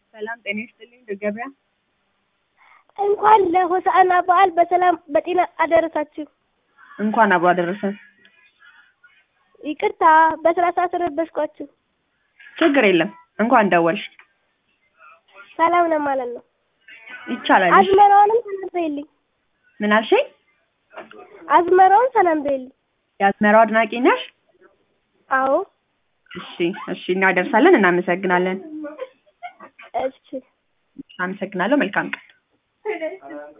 ሰላም ጤና ይስጥልኝ። ገበያ እንኳን ለሆሳዕና በዓል በሰላም በጤና አደረሳችሁ። እንኳን አብሮ አደረሰን። ይቅርታ በስራ ሰዓት ረበሽኳችሁ። ችግር የለም። እንኳን ደወልሽ። ሰላም ነው ማለት ነው። ይቻላል። እሺ። አዝመራውንም ሰላም በይልኝ። ምን አልሽኝ? አዝመራውን ሰላም በይልኝ። የአዝመራው አድናቂ ነሽ? አዎ እሺ፣ እሺ፣ እናደርሳለን። እናመሰግናለን። እሺ አመሰግናለሁ። መልካም ቀን